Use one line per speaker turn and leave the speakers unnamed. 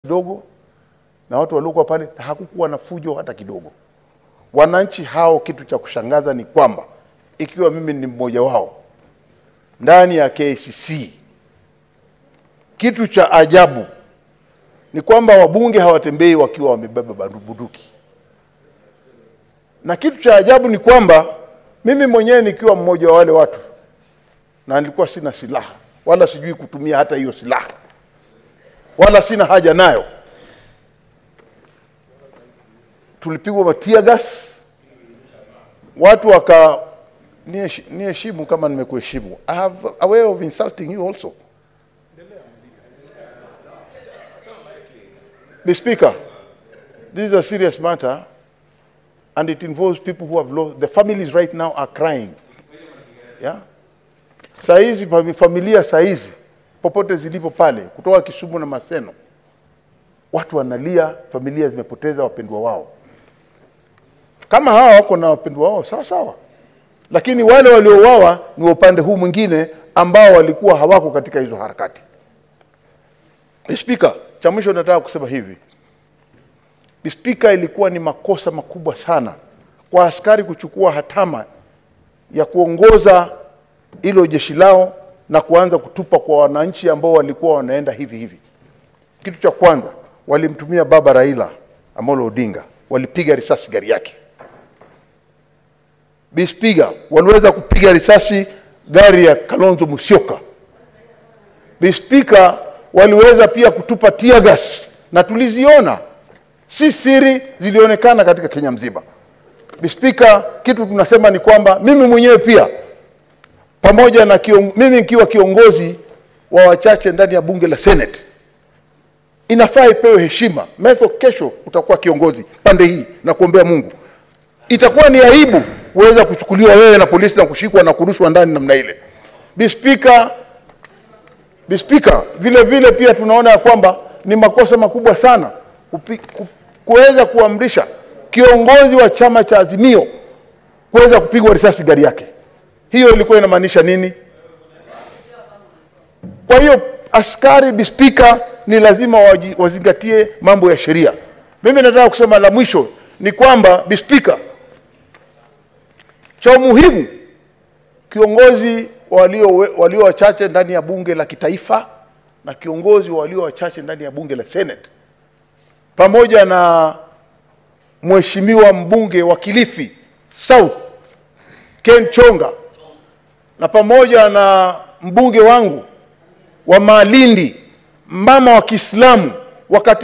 kidogo na watu waliokuwa pale, hakukuwa na fujo hata kidogo. Wananchi hao, kitu cha kushangaza ni kwamba ikiwa mimi ni mmoja wao ndani ya KCC, kitu cha ajabu ni kwamba wabunge hawatembei wakiwa wamebeba bunduki, na kitu cha ajabu ni kwamba mimi mwenyewe nikiwa mmoja wa wale watu na nilikuwa sina silaha wala sijui kutumia hata hiyo silaha wala sina haja nayo. Tulipigwa matia gas, watu waka niheshi- niheshimu kama nimekuheshimu. I have a way of insulting you also. The Speaker, this is a serious matter and it involves people who have lost, the families right now are crying. Yeah? Saa hizi fami- familia saa hizi popote zilipo pale kutoka Kisumu na Maseno, watu wanalia, familia zimepoteza wapendwa wao. Kama hawa wako na wapendwa wao sawa sawa, lakini wale waliouawa ni wa upande huu mwingine ambao walikuwa hawako katika hizo harakati. Spika, cha mwisho nataka kusema hivi. Spika, ilikuwa ni makosa makubwa sana kwa askari kuchukua hatama ya kuongoza hilo jeshi lao na kuanza kutupa kwa wananchi ambao walikuwa wanaenda hivi hivi. Kitu cha kwanza, walimtumia baba Raila Amolo Odinga, walipiga risasi gari yake. Bispiga waliweza kupiga risasi gari ya Kalonzo Musyoka. Bispika waliweza pia kutupa tear gas na tuliziona, si siri, zilionekana katika Kenya mzima. Bispika, kitu tunasema ni kwamba mimi mwenyewe pia pamoja na kion, mimi nikiwa kiongozi wa wachache ndani ya bunge la Senate, inafaa ipewe heshima. Metho, kesho utakuwa kiongozi pande hii na kuombea Mungu. Itakuwa ni aibu kuweza kuchukuliwa wewe na polisi na kushikwa na kurushwa ndani namna ile. Bispika, Bispika, vile vile pia tunaona ya kwamba ni makosa makubwa sana kupi- ku- kuweza kuamrisha kiongozi wa chama cha Azimio kuweza kupigwa risasi gari yake. Hiyo ilikuwa inamaanisha nini? Kwa hiyo askari bispika ni lazima waji- wazingatie mambo ya sheria. Mimi nataka kusema la mwisho ni kwamba bispika, cha umuhimu kiongozi walio walio wachache ndani ya bunge la kitaifa na kiongozi walio wachache ndani ya bunge la Senate pamoja na mheshimiwa mbunge wa Kilifi South Ken Chonga na pamoja na mbunge wangu wa Malindi mama wa Kiislamu wakati